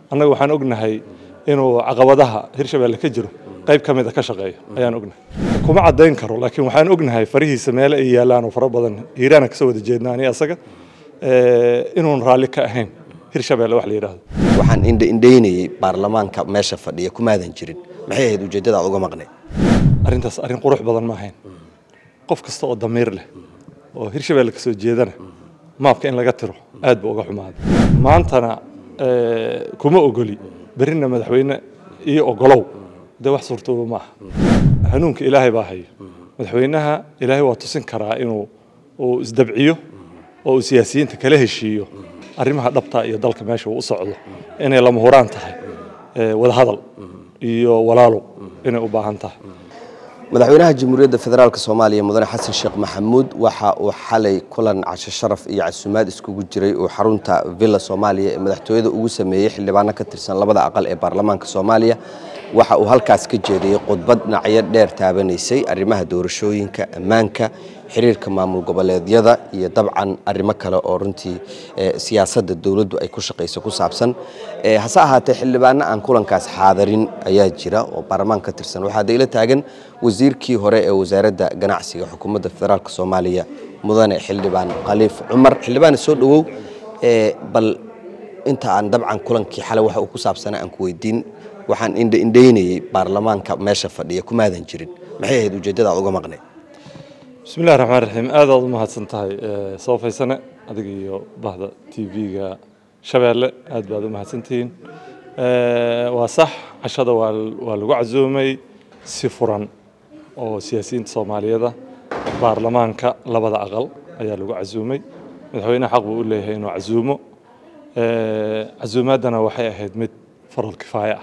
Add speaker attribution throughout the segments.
Speaker 1: annaga waxaan ognahay inuu caqabadaha hirshabeelle ka jiro qayb ka mid a ka shaqeeyo ayaan ognahay kuma caddayn karo laakiin waxaan ognahay farihiisa meele ay yaalaan oo fara badan hiiraana kasoo wada jeedna ani asaga inuun raalli ka ahayn hirshabeelle wax la yidhaahdo
Speaker 2: waxaan indhaindhaynayey baarlamaanka meesha fadhiya kumaadan jirin maxay ahayd ujeeddada aad uga maqnay
Speaker 1: arrintaas arrin qurux badan ma ahayn qof kasta oo damiir leh oo hirshabeelle kasoo jeedana maabka in laga tiro aad buu uga xumaaday maantana kuma ogoli berrina madaxweyne iyo ogolow dee wax suurtooba ma aha hanuunka ilaahay baa hayo madaxweynaha ilaahay waa tusin karaa inuu uu isdabciyo oo uu siyaasiyiinta kala heshiiyo arrimaha dhabta iyo dalka meesha uu u socdo inay lama huraan tahay wadahadal iyo walaalow inay u baahan tahay
Speaker 2: madaxweynaha jamhuuriyadda federaalk soomaaliya mudane xasan sheekh maxamuud waxa uu xalay kulan casho sharaf iyo casuumaad iskugu jiray uu xarunta villa soomaaliya ee madaxtooyada ugu sameeyey xildhibaano ka tirsan labada aqal ee baarlamaanka soomaaliya waxa uu halkaas ka jeediyey khudbad dhinacyo dheer taabanaysay arrimaha doorashooyinka ammaanka xiriirka maamul goboleedyada iyo dabcan arrimo kale oo runtii siyaasadda dowladdu ay ku shaqayso ku saabsan hase ahaatee xildhibaano aan kulankaas xaadarin ayaa jira oo baarlamaan ka tirsan waxaa dayla taagan wasiirkii hore ee wasaaradda ganacsiga xukuumadda federaalk soomaaliya mudane xildhibaan khaliif cumar xildhibaane soo dhowow bal inta aan dabcan kulankii xalay waxa uu ku saabsanaa aan ku weydiin waxaan indhaindhaynayey baarlamaanka meesha fadhiya kumaadan jirin maxay ahayd ujeeddada aad uga maqnay
Speaker 1: bismi illahi raxmaan raxiim aad aad u mahadsan tahay soo faysane adiga iyo bahda t v-ga shabeelle aad baad u mahadsantihiin waa sax cashada waa waa lagu casuumay si furan oo siyaasiyiinta soomaaliyada baarlamaanka labada aqal ayaa lagu casuumay madaxweyneha xaq buu u leeyahay inuu casuumo casuumaaddana waxay ahayd mid faral kifaaya ah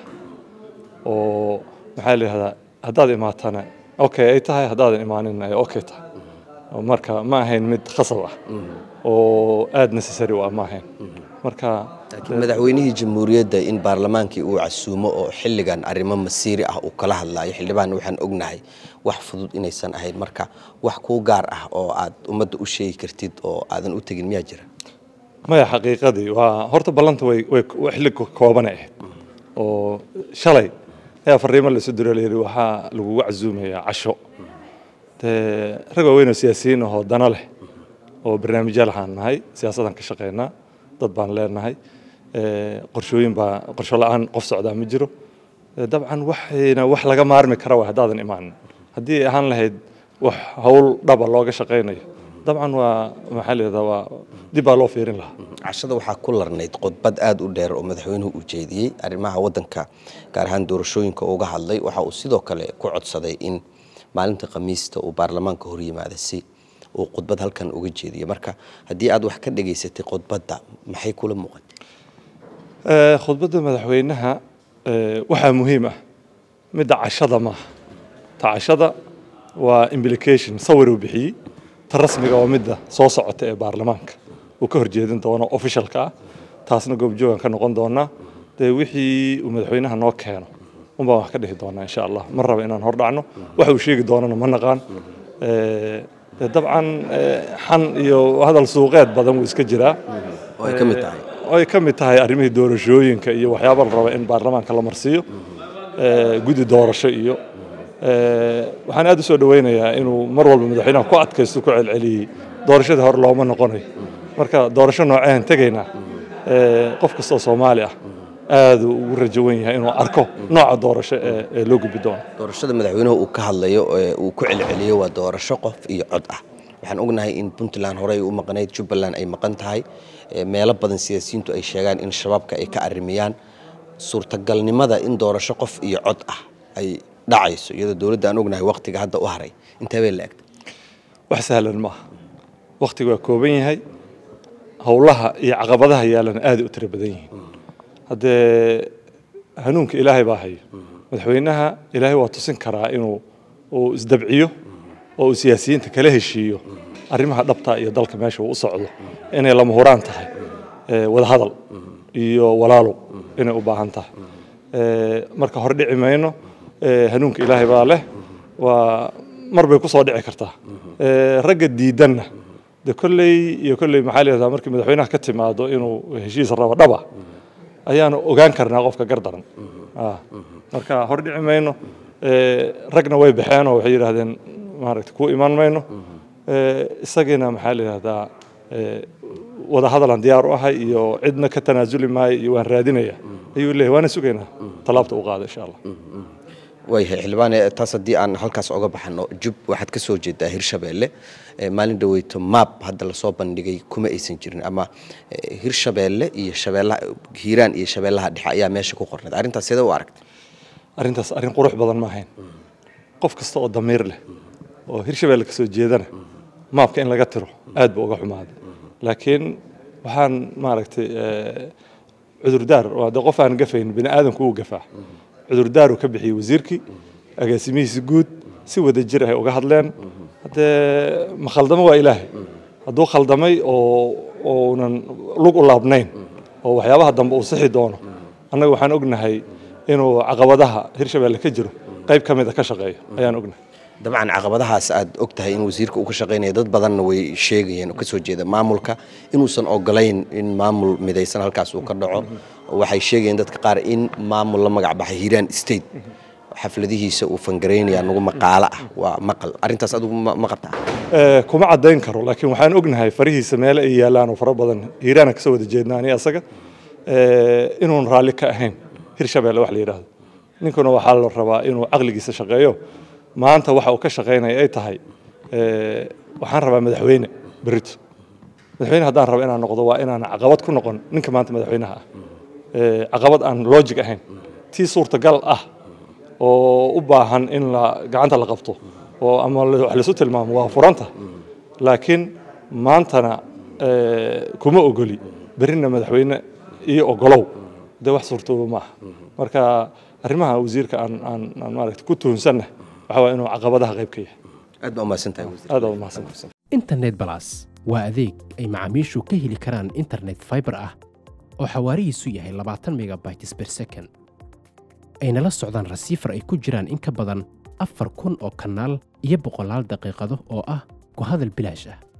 Speaker 1: oo maxaa la yihahdaa haddaad imaatana okay ay tahay haddaadan imaaninna ay okay tahay marka ma ahayn mid khasab ah oo aada necessary u ah ma ahayn marka
Speaker 2: laakiin madaxweynihii jamhuuriyadda in baarlamaankii uu casuumo oo xilligan arrimo masiiri ah uu kala hadlaayo xildhibaanna waxaan ognahay wax fudud inaysan ahayn marka wax kuu gaar ah oo aad ummadda u sheegi kartid oo aadan u tegin miyaa jira
Speaker 1: maya xaqiiqadii waa horta ballanta way way xilli koobanay ahayd oo shalay ayaa fariimo lasu diro layidhi waxaa lagugu casuumayaa casho dee rag waaweyn oo siyaasiyiin ahoo dana leh oo barnaamijyaal waxaan nahay siyaasadaan ka shaqeynaa dad baan leenahay qorshooyin baa qorsho la-aan qof socdaa ma jiro dabcan waxayna wax laga maarmi kara waa haddaadan imaanin haddii ay ahaan lahayd wax howl dhaba looga shaqaynayo dabcan waa maxaa leedaha waa dib baa loo fiirin lahaa
Speaker 2: cashada waxaa ku larnayd khudbad aada u dheer oo madaxweynuhu uu jeediyey arrimaha waddanka gaar ahaan doorashooyinka uga hadlay waxa uu sidoo kale ku codsaday in maalinta khamiista uu baarlamaanka hor yimaada si uu khudbad halkan uga jeediyo marka haddii aad wax ka dhegaysatay khudbadda maxay kula muuqatay
Speaker 1: khudbadda madaxweynaha waxaa muhiim ah midda cashada maaha ta cashada waa implication sawir uu bixiyey ta rasmiga waa midda soo socota ee baarlamaanka uu ka horjeedin doono officialka ah taasna goobjoogan ka noqon doonaa dee wixii uu madaxweynaha noo keeno unbaan wax ka dhihi doonaa insha allah ma raba inaan hor dhacno waxa uu sheegi doonana ma naqaan dabcan xan iyo hadal suuqeed badan wuu iska jiraa
Speaker 2: ay ka mid tahay
Speaker 1: ay ka mid tahay arrimihii doorashooyinka iyo waxyaaba la raba in baarlamaanka la marsiiyo guddi doorasho iyo waxaan aad u soo dhaweynayaa inuu mar walba madaxweynaha ku adkaysto ku celceliyey doorashadii hore looma noqonayo marka doorasho noocean tegaynaa qof kastoo soomaali ah aada ugu rajo wen yahay inuu arko nooca doorasho ee loo gudbi doono
Speaker 2: doorashada madaxweynuhu uu ka hadlayo uu ku celceliyo waa doorasho qof iyo cod ah waxaan ognahay in puntland horey u maqnayd jubbaland ay maqan tahay meelo badan siyaasiyiintu ay sheegaan in shabaabka ay ka arrimiyaan suurtagalnimada in doorasho qof iyo cod ah ay dhacayso iyadoo dowladda aan ognahay waqtiga hadda u haray intee bay la egtay
Speaker 1: wax sahlan maaha waqtiga waa kooban yahay howlaha iyo caqabadaha yaalana aaday u tiro badan yihiin haddee hanuunka ilaahay baa hayo madaxweynaha ilaahay waa tusin karaa inuu uu isdabciyo oo uu siyaasiyiinta kala heshiiyo arrimaha dhabta iyo dalka meesha uu u socdo inay lama huraan tahay wadahadal iyo walaalow inay u baahan tahay marka hore dhici mayno hanuunka ilaahay baa leh waa mar bay ku soo dhici kartaa ragga diidanna de kolley iyo kolley maxaa leedaha markii madaxweynaha ka timaado inuu heshiis rabo dhaba ayaanu ogaan karnaa qofka gardaran Ah, marka hor dhici mayno Eh, ragna way baxeen oo waxay yidhaahdeen maaragta ku iman mayno Eh, isagiina maxaa la yidhahdaa eh, wada hadalan diyaar u ahay iyo cidna ka tanaasuli maayo iyo waan raadinaya ayuu leeyahay waana sugaynaa tallaabta u qaada insha allah
Speaker 2: waayahay xildhibaane taas haddii aan halkaas oga baxano jub waxaad ka soo jeedaa hirshabeelle Eh, maalin dhaweyto maab hadda lasoo bandhigay kuma aysan jirin ama eh, hirshabeelle iyo shabeellaha hiiraan iyo shabeellaha dhexe ayaa meesha ku qornayd arrintaas sidee u aragtay
Speaker 1: arrintaas arrin qurux badan ma ahayn qof kasta oo damiir leh oo hirshabeelle ka soo jeedana maabka in laga tiro aad buu uga xumaaday laakiin waxaan maaragtay eh, cudurdaar waa de qof aan gafayn bini aadamku uu gafaa cudurdaaru ka bixiyey wasiirkii agaasimihiisa guud si wada jir ay uga hadleen haddee ma khaldamo waa ilaahay hadduu khaldamay oo uunan lug u laabnayn oo waxyaabaha dambe uu sixi doono annaga waxaan ognahay inuu caqabadaha hirshabeelle ka jiro qayb ka mida ka shaqeeyo ayaan ognahay
Speaker 2: dabcan caqabadahaas aad og tahay in wasiirka uu ka shaqaynaya dad badanna way sheegayeen oo ka soo jeeda maamulka inuusan ogolayn in maamul midaysan halkaas uu ka dhaco waxay sheegayeen dadka qaar in maamul la magac baxay hiiraan state xafladihiisa uu fangaraynaya nagu maqaalo ah waa maqal arrintaas adigu ma ma qabtaa
Speaker 1: Eh, kuma caddayn karo laakiin waxaan ognahay farihiisa meele ay yaalaan oo fara badan hiiraana kasoo wada jeednaa ani asaga eh, inuun raalli ka ahayn hirshabeelle wax la yidhaahdo ninkuna waxaa la rabaa inuu caqligiisa shaqeeyo maanta waxa uu ka shaqaynaya ay tahay eh, waxaan rabaa madaxweyne berito madaxweyne haddaan rabo inaan noqdo waa inaan caqabad ku noqon ninka maanta madaxweynaha ah Eh, caqabad aan logic ahayn tii suurtagal ah oo u baahan in la gacanta la qabto oo ama la- wax laisu tilmaamo waa furanta laakiin maantana eh, kuma ogoli berrina madaxweyne iyo ogolow dee wax suurtooba ma aha marka arrimaha wasiirka aan aan aan maaragta ku tuhunsanna waxa waa inuu caqabadaha qayb ka yahay
Speaker 2: aad baa umahadsan tahay wasiir
Speaker 1: aad aa umahadsan
Speaker 3: internet balas waa adeeg ay macaamiishu ka heli karaan internet fiber ah oo xawaarihiisu yahay 20 megabytes per second ayna la socdaan rasiifar ay ku jiraan in ka badan afar kun oo kanaal iyo boqolaal daqiiqado oo ah ku hadal bilaash ah